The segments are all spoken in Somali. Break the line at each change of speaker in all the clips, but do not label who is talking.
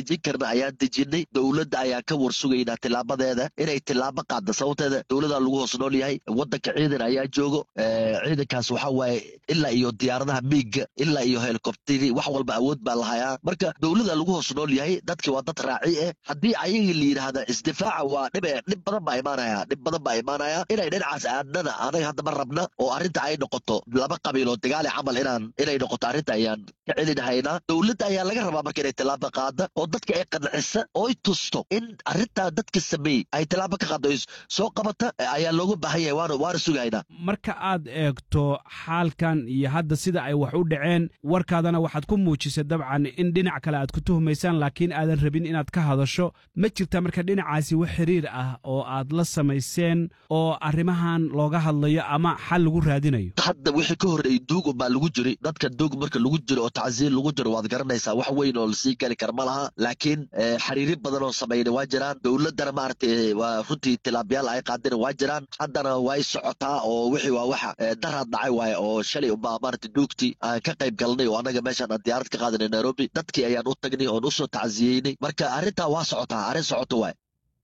dejin karna ayaan dejinay dowladda ayaan ka warsugaynaa tilaabadeeda inay tilaabo qaadda sababteeda dowladaa lagu hoos nool yahay waddanka ciidan ayaa joogo ciidankaas waxa waaye ilaa iyo diyaaradaha miiga ilaa iyo helikobteri wax walba awood baa lahayaa marka dowlada lagu hoos nool yahay dadki waa dad raaci eh haddii ayagii la yidhaahda isdifaaca waa dhib dhib badan baa imaanaya dhib badan baa imaanaya inay dhinacaas aadnana anaga haddama rabna oo arrinta ay noqoto laba qabiiloo dagaali camal inaan inay noqoto arrinta ayaan ka celinahaynaa dowladda ayaa laga rabaa marka inay tilaabo qaada oo dadka ay qancisa oo ay tusto in arrintaa dadka sameeyey ay tilaabo ka qaado soo qabata ayaa loogu baahan yahay waana waana sugaynaa
marka aad eegto xaalkan iyo hadda sida ay wax u dhaceen warkaadana waxaad ku muujisay dabcan in dhinac kale aad ku tuhmaysaan laakiin aadan rabin inaad ka hadasho ma jirta marka dhinacaasi wax xiriir ah oo aad la samayseen oo arrimahan looga hadlayo ama xal lagu raadinayo
hadda wixii ka horreeyey duug unbaa lagu jiri dadka duug marka lagu jiro oo tacsiir lagu jiro waad garanaysaa wax weyn oo lasii geli kara ma laha laakiin xiriiri badan oo samayna waa jiraan dowladdana maaragtay waa runtii tilaabiyaal ay qaadina waa jiraan haddana way socotaa oo wixii waa waxa daraad dhacay waaye oo shalay unbaa maaragtay duugtii aan ka qayb galnay oo annaga meeshaan aan diyaarad ka qaadanay nairobi dadkii ayaan u tagnay oon usoo tacsiyeynay marka arrintaa waa socotaa arrin socoto waay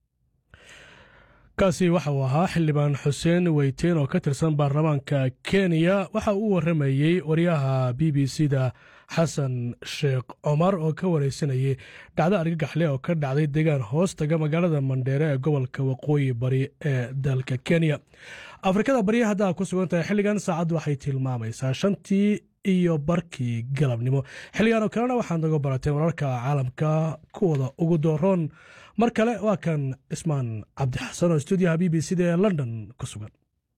kaasi waxa uu ahaa xildhibaan xuseen weyteen oo ka tirsan baarlamaanka kenya waxa uu warramayey waryaha b b c da xasan sheekh cumar oo ka waraysanayay dhacdo argagaxle oo ka dhacday deegaan hoos taga magaalada mandheere ee gobolka waqooyi bari ee dalka kenya afrikada barya haddaa ku sugan tahay xilligan saacaddu waxay tilmaamaysaa shantii iyo barkii galabnimo xilligan oo kalena waxaad naga barateen wararka caalamka kuwooda ugu dooroon mar kale waa kan cismaan cabdixasan oo stuudiyaha b b c da ee london ku sugan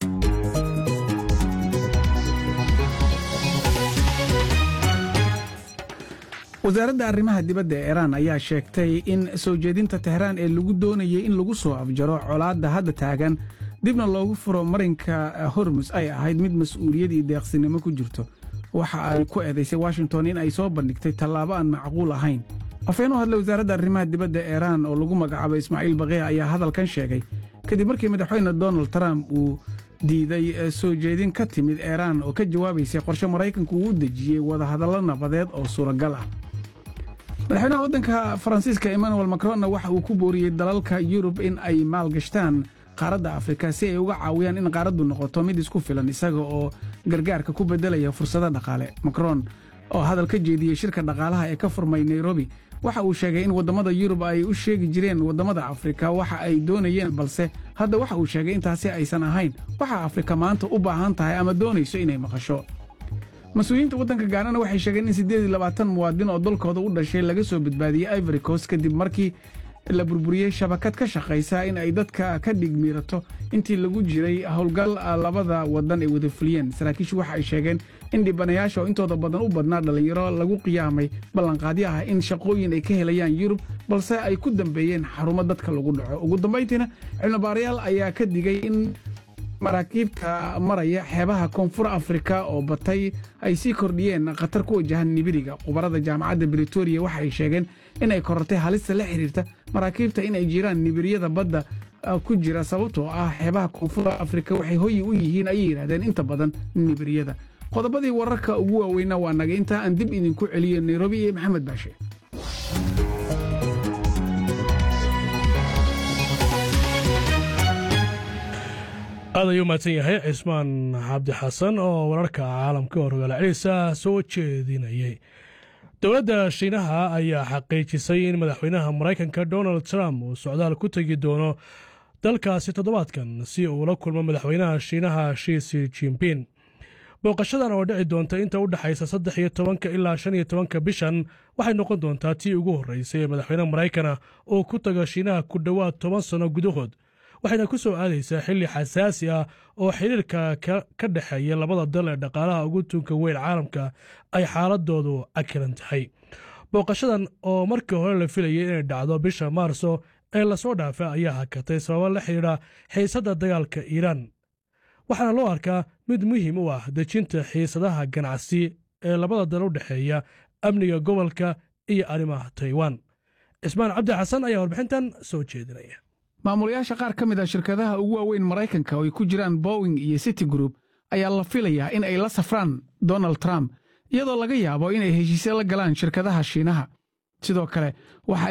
wasaaradda arrimaha dibadda ee iiraan ayaa sheegtay in soo jeedinta tehraan ee lagu doonayay in lagu soo afjaro colaadda hadda taagan dibna loogu furo marinka hormus ay ahayd mid mas-uuliyad iyo deeqsinimo ku jirto waxa ay ku eedaysay washington in ay soo bandhigtay tallaabo aan macquul ahayn afeen u hadlay wasaaradda arrimaha dibadda iiraan oo lagu magacaabay ismaaciil baqiya ayaa hadalkan sheegay kadib markii madaxweyne donald trump uu diiday soo jeedin ka timid iiraan oo ka jawaabaysay qorshe maraykanku uu u dejiyey wadahadallo nabadeed oo suuragal ah madaxweynaha waddanka faransiiska emmanuel macronna waxa uu ku booriyey dalalka yurub in ay maalgashtaan qaaradda afrika si ay uga caawiyaan in qaaraddu noqoto mid isku filan isaga oo gargaarka ku beddelaya fursado dhaqaale macron oo hadal ka jeediyey shirka dhaqaalaha ee ka furmay nairobi waxa uu sheegay in waddamada yurub ay u sheegi jireen waddamada afrika waxa ay doonayeen balse hadda waxa uu sheegay intaasi aysan ahayn waxa afrika maanta u baahan tahay ama doonayso inay maqasho mas-uuliyiinta waddanka gaanana waxay sheegeen in siddeed iyo labaatan muwaadin oo dalkooda u dhashay laga soo badbaadiyey ivory coast kadib markii la burburiyey shabakad ka shaqaysa in ay dadka ka dhigmiirato intii lagu jiray howlgal labada waddan ay wada fuliyeen saraakiishu waxa ay sheegeen in dhibanayaasha oo intooda badan u badnaa dhallinyaro lagu qiyaamay ballanqaadyo ah in shaqooyin ay ka helayaan yurub balse ay ku dambeeyeen xarumo dadka lagu dhaco ugu dambayntiina cilmibaarayaal ayaa ka digay in maraakiibta maraya xeebaha koonfur afrika oo batay ay sii kordhiyeen khatar ku wajahan nibiriga khubarada jaamacadda britoria waxa ay sheegeen inay korortay halista la xiriirta maraakiibta in ay jiraan nibiriyada badda ku jira sababtoo ah xeebaha koonfur afrika waxay hoyi u yihiin ayay yidhahdeen inta badan nibiriyada qodobadii wararka ugu waaweyna waa naga intaa aan dib idinku celiyo nairobi iyo maxamed baashe
aad ayuu mahadsan yahay cismaan cabdi xasan oo wararka caalamka oo rogaal celisa soo jeedinayay dowladda shiinaha ayaa xaqiijisay in madaxweynaha maraykanka donald trump uu socdaal ku tegi doono dalkaasi toddobaadkan si uu la kulmo madaxweynaha shiinaha shiisi jimpin booqashadan oo dhici doonta inta u dhexaysa saddex iyo tobanka ilaa shan iyo tobanka bishan waxay noqon doontaa tii ugu horreysay ee madaxweyne maraykana uu ku tago shiinaha ku dhowaad toban sanno gudahood waxayna ku soo aadaysaa xilli xasaasi ah oo xiriirka ka dhexeeya labada dal ee dhaqaalaha ugu tunka weyn caalamka ay xaaladoodu cakiran tahay booqashadan oo markii hore la filayay inay dhacdo bisha maarso ee lasoo dhaafa ayaa hakatay sababo la xidhiidha xiisadda dagaalka iiraan waxaana loo arkaa mid muhiim u ah dejinta xiisadaha ganacsi ee labada dal u dhexeeya amniga gobolka iyo arrimaha taiwan cismaan cabdi xasan ayaa warbixintan soo jeedinaya
maamulayaasha qaar ka mid a shirkadaha ugu waaweyn maraykanka oo ay ku jiraan bowing iyo city group ayaa la filayaa in ay la safraan donald trump iyadoo laga yaabo inay heshiisyo la galaan shirkadaha shiinaha sidoo kale waxa